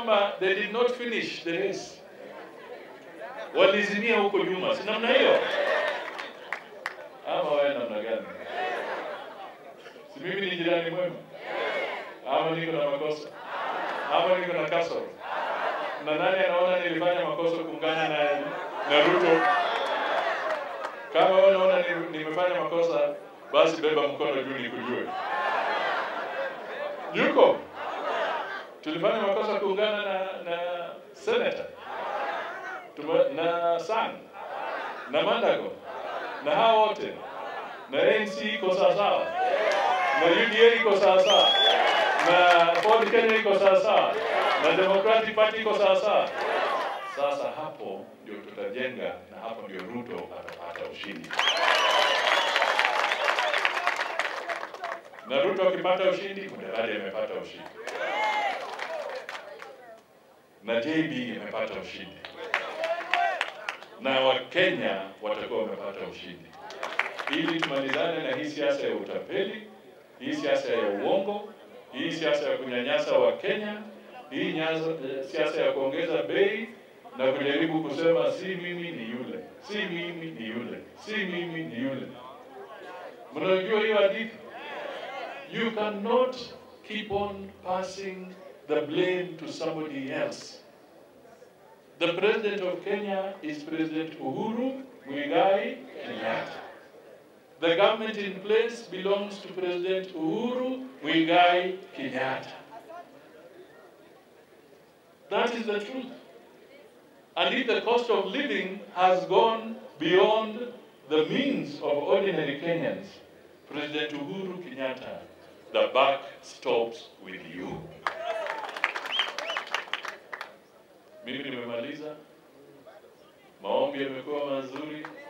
kwamba they did not finish the race, walizimia huko nyuma, si namna hiyo? Ama wewe namna gani? Si mimi ni jirani mwema? Ama niko na makosa? Ama niko na kasoro? Na nani anaona nilifanya makosa kuungana na, na Ruto? Kama wewe unaona ni- nimefanya makosa, basi beba mkono juu nikujue. Yuko tulifanya makosa kuungana na na senator Tuma, na Sang na Mandago na hao wote na ANC iko sawasawa na UDA iko sawasawa na Ford Kenya iko sawasawa na Democratic Party iko sawasawa. Sasa hapo ndio tutajenga na hapo ndio Ruto atapata ushindi. Na Ruto akipata ushindi, Mudavadi amepata ushindi na JB imepata ushindi na Wakenya watakuwa wamepata ushindi, ili tumalizane na hii siasa ya utapeli, hii siasa ya uongo, hii siasa ya kunyanyasa Wakenya, hii nyaza, eh, siasa ya kuongeza bei na kujaribu kusema si mimi ni yule, si mimi ni yule, si mimi ni yule. Mnajua hiyo hadithi? You cannot keep on passing the blame to somebody else. The president of Kenya is President Uhuru Muigai Kenyatta. The government in place belongs to President Uhuru Muigai Kenyatta. That is the truth. And if the cost of living has gone beyond the means of ordinary Kenyans, President Uhuru Kenyatta, the buck stops with you. Mimi nimemaliza. Maombi yamekuwa mazuri.